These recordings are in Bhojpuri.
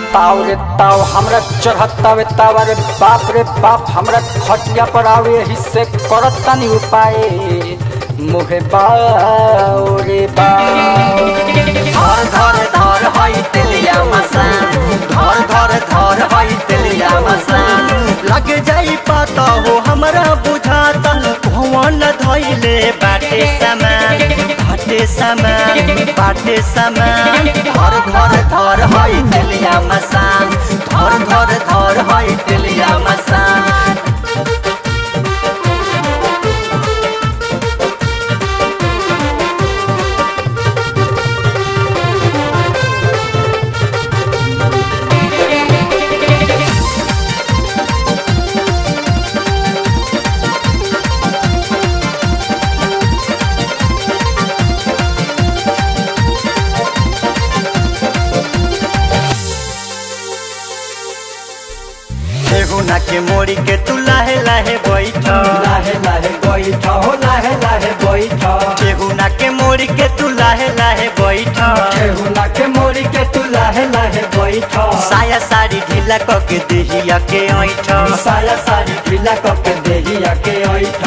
ताव रे ताव हमरा चढ़तावे तावा रे बाप रे बाप हमरा खटिया पर आवे यही से करत तनी उपाय मुहे बाव रे बाव धर धर धर हई तेलिया मसान धर धर धर हई तेलिया मसान लग जाई पता हो हमरा बुझाता भवन धैले बाटे समान बाटे समान बाटे समान धर धर धर हई तेलिया मसान धर धर धर हई तेलिया मसान केहुना के मोड़ी के तू लाहे लाहे बैठ लाहे लाहे बैठ हो लाहे लाहे बैठ केहुना के मोड़ी के तू लाहे लाहे बैठ केहुना के मोरी के तू लाहे लाहे बैठ साया साड़ी ढीला क के देहिया के ऐठ साया सारी ढीला कके देहिया के ऐठ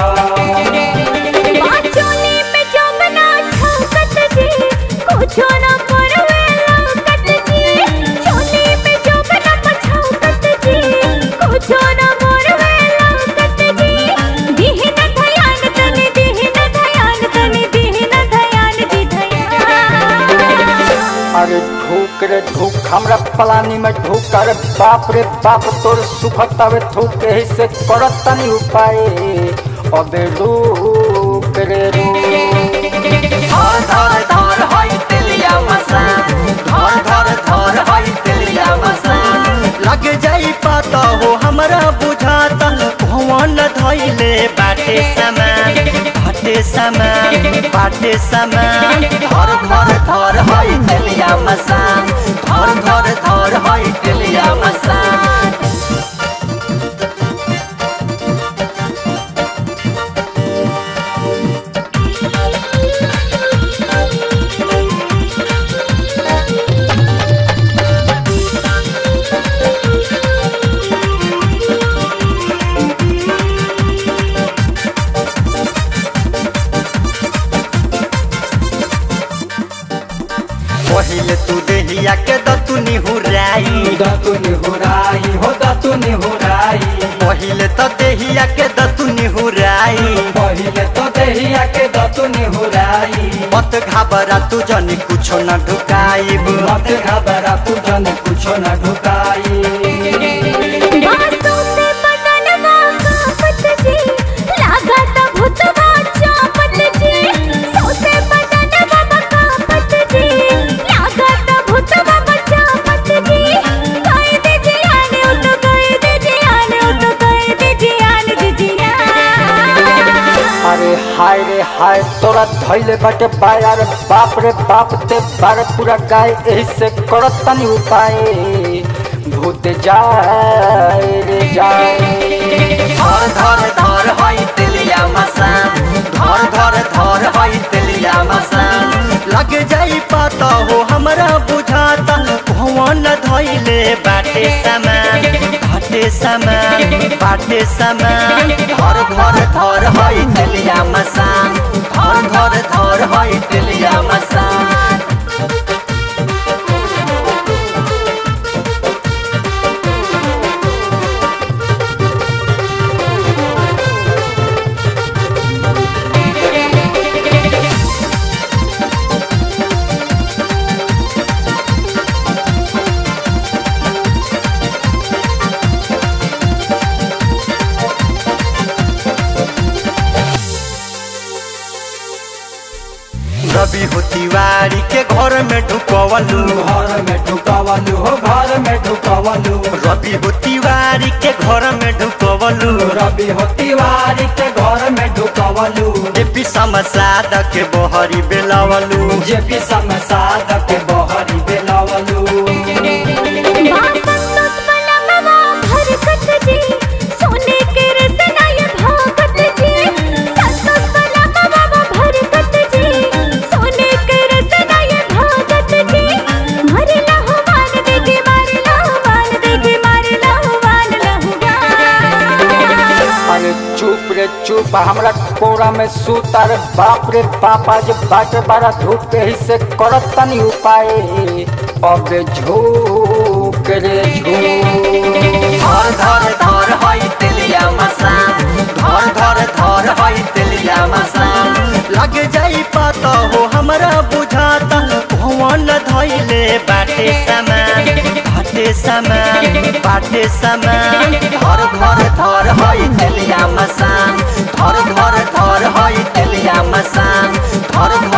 बाचोली में जमना छौकत जी कुछो न करवे लौकत जी चोली में जमना छौकत जी कुछो न करवे लौकत जी दिहन धयान तनी दिहन धयान तनी दिहन धयान दी धयान अरे ढूक रे ढूक हमरा पलानी में ढूक अरे बाप रे बाप तोर सुखतावे थूक एही से करत तनी उपाय अबे रुक रे रुक धर धर धर हई तेलिया मसान धर धर धर हई तेलिया मसान लग जाई पता हो हमरा बुझाता भवन धैले बाटे समान बाटे समान बाटे समान धर धर धर हई तेलिया मसान धर धर धर हई तेलिया मसान पहिले तू देहिया के दतु निहुराई दतु निहुराई हो दतु निहुराई पहिले तो देहिया के दतु निहुराई पहिले तो देहिया के दतु निहुराई मत घाबरा तू जनी कुछो न ढुकाइब मत घबरा तू जन कुछो न ढुकाई बातों से बदनवा कापत जी लागत भूतवा चापत जी सोसे बदनवा कापत जी लागत भूतवा चापत जी कह दे जियान ओ तो कह दे जियान ओ तो कह दे जियान जी जियान अरे हाय रे हाय तोरा धैले बाटे बाया रे बाप रे बाप ते बारे पूरा गाय एही से करत तनी उपाय भूत जाए रे जाए धर धर धर हई तेलिया मसान धर धर धर हई तेलिया मसान लग जाई पता हो हमरा बुझाता भवन धैले बाटे समान बाटे समान बाटे समान धर धर धर हई तेलिया मसान धर धर धर हई तेलिया मसान रवि हो तिवारी के घर में ढुकवलू घर में ढुकावलू हो घर में ढुकावलू रवि हो तिवारी के घर में ढुकवलू रवि हो तिवारी के घर में ढुकावलू जेपी समसाद के बहरी बेलावलू जे भी समसाद के बहरी बेलावलू बासंतोष बलमवा भरकत जी सोने के रतना ये भागत जी संतोष बलमवा भरकत जी सोने के रतना ये भागत जी मरला हो मान दे के मरला बा हमरा कोरा में सूता रे बाप रे बाप आज बाटे बारा धूप के ही से करत तनी उपाय अब झूक रे झूक धर धर धर हई तेलिया मसान धर धर धर हई तेलिया मसान लग जाई पता हो हमरा बुझाता भवन धैले बाटे सामान बाटे सामान बाटे सामान धर धर धर हई तेलिया मसान धर धर धर हई तेलिया मसान धर धर